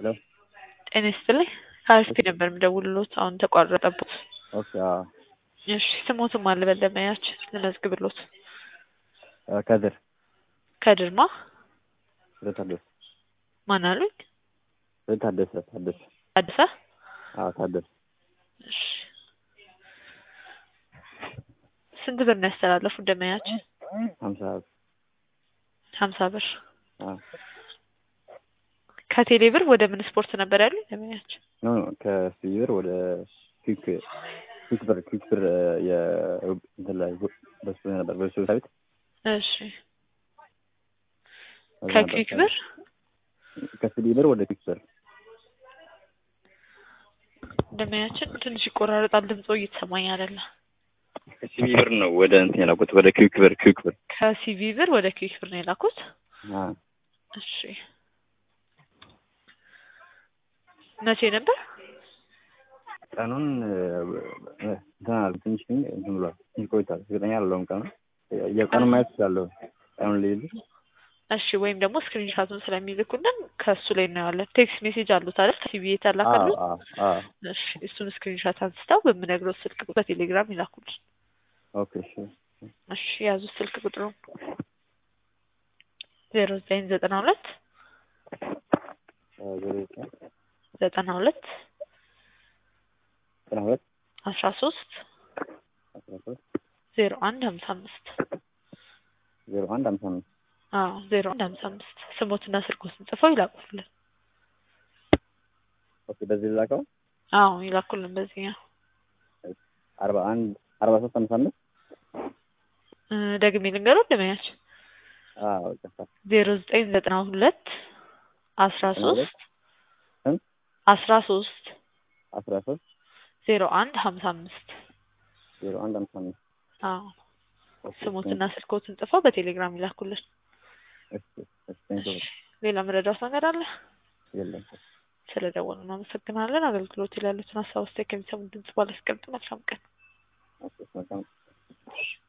ሄሎ ጤና ይስጥልኝ ከአስቴ ነበር የምደውልሎት አሁን ተቋረጠቦት ኦኬ አዎ እሺ ስሞትም አለ በደመያችን ልመዝግብሎት እ ከድር ከድርማ ወደ ታደሰ ማን አሉኝ ወደ ታደሰ ታደሰ አዲሳ አዎ ታደሰ እሺ ስንት ብር ነው ያስተላለፉት ደመያችን ሀምሳ ሀምሳ ብር አዎ ከቴሌ ብር ወደ ምን ስፖርት ነበር ያሉኝ ደመያችን ኖ ኖ ከሲቢ ብር ወደ ኩዊክ ኩዊክ ብር ኩዊክ ብር የ እንትን ላይ በሱ ነበር በሱ ሳቢት እሺ ከኩዊክ ብር ከሲቢ ብር ወደ ኩዊክ ብር ደመያችን ትንሽ ይቆራረጣል ድምፆ እየተሰማኝ አይደለም ከሲቢ ብር ነው ወደ እንትን የላኩት ወደ ኩዊክ ብር ኩዊክ ብር ከሲቪ ብር ወደ ኩዊክ ብር ነው የላኩት አዎ እሺ መቼ ነበር ቀኑን እንትን አለ ትንሽ ግን እንትን ብሏል ትንሽ ቆይቷል እርግጠኛ አይደለሁም ቀኑ የቀኑን ማየት እችላለሁ ቀኑን ልይልህ እሺ ወይም ደግሞ ስክሪንሻቱን ስለሚልኩልን ከእሱ ላይ እናየዋለን ቴክስት ሜሴጅ አሉት አይደል ከሲቪ የተላከሉት አዎ አዎ እሺ እሱን ስክሪንሻት አንስተው በምነግረው ስልክ ቁጥር በቴሌግራም ይላኩልን ኦኬ እሺ እሺ ያዙ ስልክ ቁጥሩ ዜሮ ዘጠኝ ዘጠና ሁለት ዜሮ ዘጠኝ ዘጠና ሁለት ዘጠና ሁለት አስራ ሶስት አስራ ሶስት ዜሮ አንድ ሀምሳ አምስት ዜሮ አንድ ሀምሳ አምስት አዎ ዜሮ አንድ ሀምሳ አምስት ስሞትና ስልኮትን ጽፈው ይላኩልን ኦኬ በዚህ ልላከው አዎ ይላኩልን በዚህኛው አርባ አንድ አርባ ሶስት ሀምሳ አምስት እ ደግሜ ልንገረው ደመያችን አዎ ይቅርታ ዜሮ ዘጠኝ ዘጠና ሁለት አስራ ዘጠና ሁለት ሶስት ስንት አስራ ሶስት አስራ ሶስት ዜሮ አንድ ሀምሳ አምስት ዜሮ አንድ ሀምሳ አምስት አዎ ኦኬ ስሞትና ስልኮትን ጽፈው በቴሌግራም ይላኩልን እሺ እሺ ቴንኪው ሌላ መረዳት ነገር አለ የለም ስለ ደወሉ እናመሰግናለን አገልግሎት ላይ ያሉትን ሀሳብ አስተያየት ከሚሰሙ ድምጽ ባላስቀምጥ መልካም ቀን ኦኬ መልካም